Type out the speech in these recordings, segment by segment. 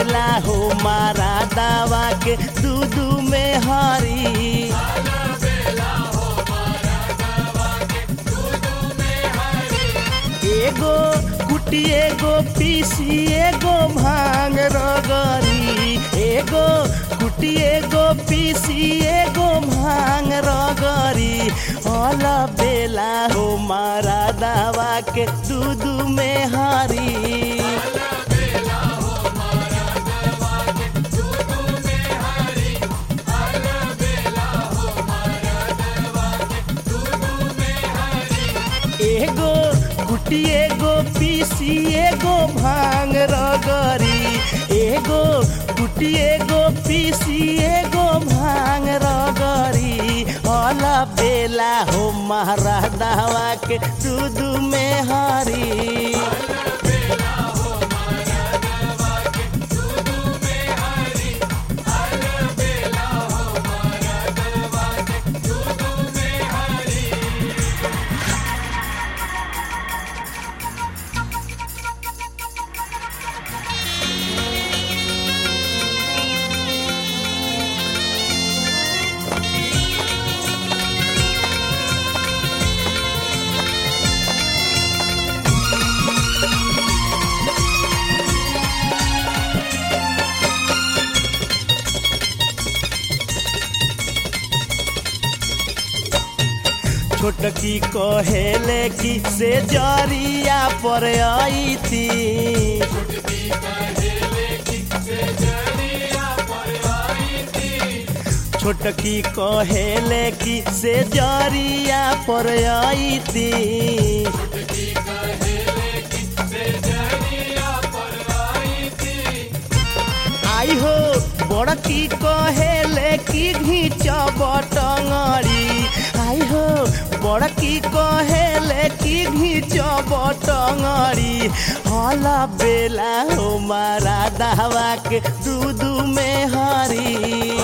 बेला हो मारा दावा के दूधू में हरी एगो कुटी एगो पीसी एगो भांग रगरी एगो कुटी एगो पीसी एगो भांग रगरी हल बेला हो मारा दावा के दूध में हरी एगो गुटी एगो पीसी एगो भांग रगरी एगो गुटी एगो पीसी एगो भांग रगरी अल बेला हो महारा दावा के दूध में हरी छोटकी कहेले की से जरिया पर आई थी छोटकी कहेले की से जरिया पर आई थी आई हो बड़की कहेले की घींच बटंगड़ी आई हो बड़की कहेले की घींच बटंगड़ी हल बेला हो मारा दावा के दूध में हरी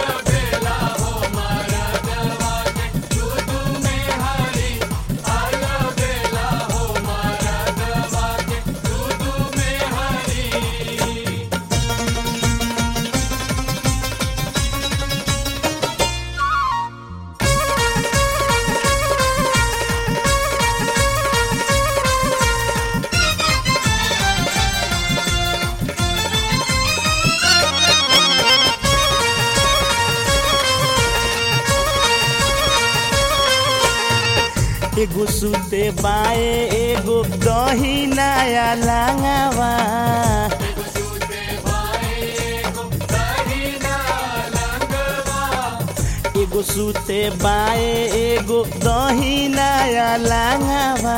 एगो सुते बाए एगो दही नया लांगावा एगो सुते बाए एगो दही नया लांगावा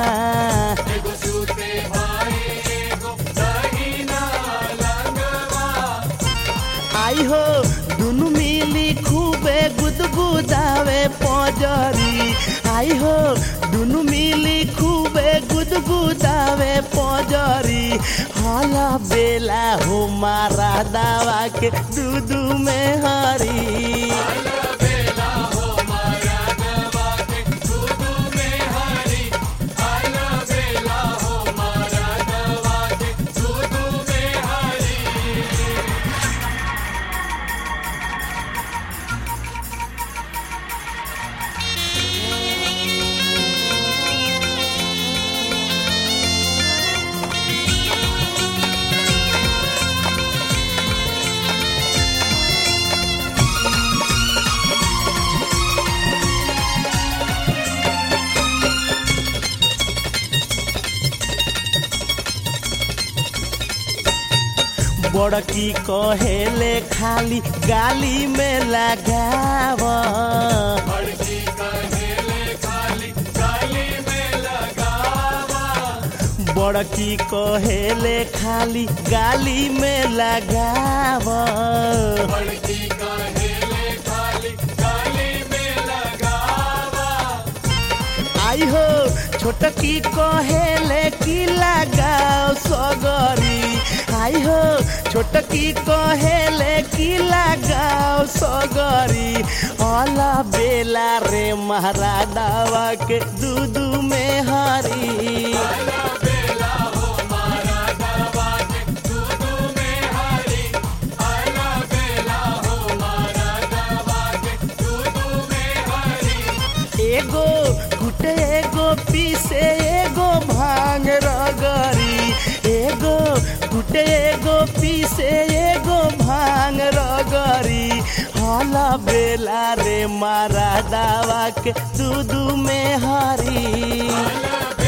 आई हो दुनु मिली खूबे गुदगुदावे पजरी आई हो दुनु मिली खूबे गुदगुदावे पजरी हल बेला हो मारा दावा के दूध में हरी बड़की कहेले खाली गाली में लगाव बड़की कहेले खाली गाली में लगाव आई हो छोटकी कहेले की लगाओ सगरी आई हो छोटकी कहेले की लगाओ सगरी अला बेला रे महाराडावा के दूध में हरी कूटे एगो पीसे एगो भांग रगरी हाला बेला रे मारा दावा के दू दू में हरी